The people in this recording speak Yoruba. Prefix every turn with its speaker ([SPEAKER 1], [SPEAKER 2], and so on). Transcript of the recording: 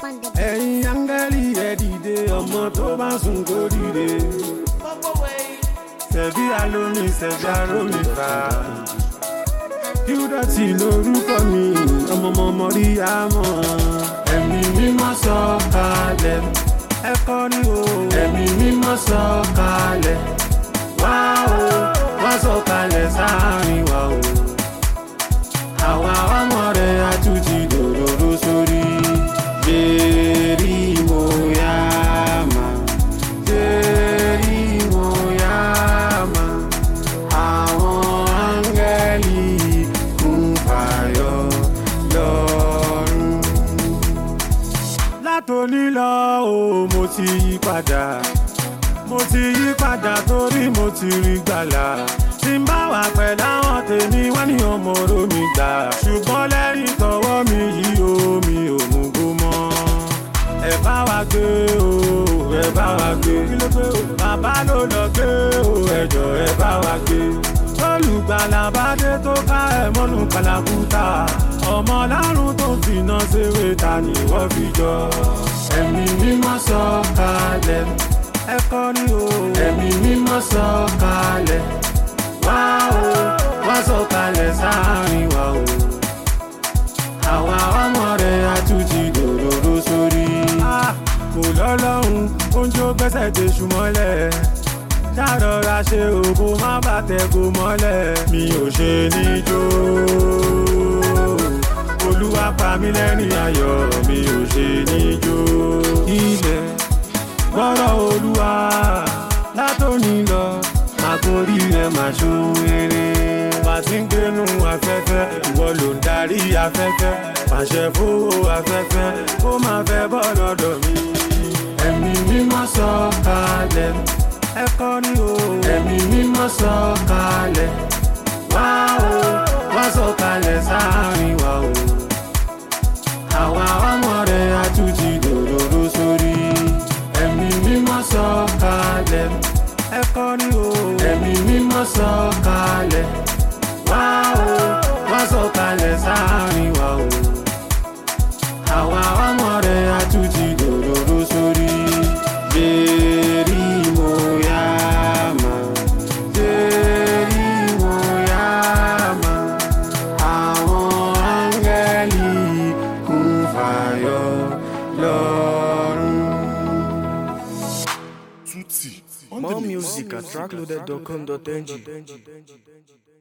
[SPEAKER 1] ẹ̀yin áńgẹ́lì ẹ̀ dìde ọmọ tó bá sùn kó dìde. Ṣẹ̀bí alómi ṣẹ̀bí arómi fà. Kíúdọ̀tì lorúkọ mi, ọmọọmọ rí àmọ́. Ẹ̀mí mímọ́ sọ kalẹ̀. Ẹ kọrí o. Ẹ̀mí mímọ́ sọ kalẹ̀. Wá o, wá sọ kalẹ̀ sáàrin wa o. Àwa ọmọ rẹ̀ àtúntì dòdòdó sórí. Jerry Moyama. Jerry Moyama. Àwọn áńgẹ́lì kún fàyọ lọ́rùn. Látòní lọ o, mo ti yí padà. Mo ti yí padà torí mo ti rí gbàlà. Tí n bá wà pẹ̀lú àwọn tèmi, wọ́n ní ọmọ oró mi gbà. Ṣùgbọ́n lẹ́yìn tọwọ́ mi yìí o, mi ò mú gbó mọ́. Ẹ bá wa gbé o, ẹ bá wa gbé. Kí ló gbé o? Bàbá ló lọ gbé o, ẹjọ́ ẹ bá wa gbé. Olùgbàlà bá dé tó ká ẹ̀ mọ́nú kàlàkùtà. Ọmọ lárùn tó ń finá ṣeré ta ni wọ́n fi jọ. Ẹ̀mí mímọ́ sọ kalẹ̀. Ẹ kọrí o. Ẹ̀mí mímọ́ sọ kalẹ̀. Wá o, wá sọ kalẹ̀ sáàrin wa o. Àwa ọmọ rẹ̀ àtúntì dòdòdó sórí. Kò lọ́lọ́run, oúnjẹ ó gbẹ́sẹ̀ dé ṣùmọ́lẹ̀. Ṣàrọ̀ra ṣe òbó má bàtẹ̀ kó mọ́lẹ̀. Mi ò ṣe níjó. Olúwa pa mí lẹ́rìn ayọ̀, mi ò ṣe níjó. Ilẹ̀ gbọ́rọ̀ olúwa látòní lọ àkórí rẹ̀ máa ṣoore. bá ti ń gbénu afẹ́fẹ́ ìwọ ló ń darí afẹ́fẹ́ pàṣẹ fowó afẹ́fẹ́ ó máa fẹ́ bọ́ lọ́dọ̀ mi. ẹ̀mí mímọ́ sọ kalẹ̀ ẹ kọrí o. ẹ̀mí mímọ́ sọ kalẹ̀ wá o wá sọ kalẹ̀ sáàrin wa o. àwa ọmọ rẹ̀ àtúntì dòdòdó sórí ẹ̀mí mímọ́ sọ kalẹ̀ ẹ kọrí o. ẹ̀mí mímọ́ sọ kalẹ̀ wá o wá sọ kalẹ̀ sáàrin wa o. àwa ọmọ rẹ̀ àtúntì dòdòdó sórí. Jerry Moyama. Jerry Moyama. Àwọn áńgẹ́lì kún fàyọ lọ́rùn.
[SPEAKER 2] More music at trackloaded.com.ng.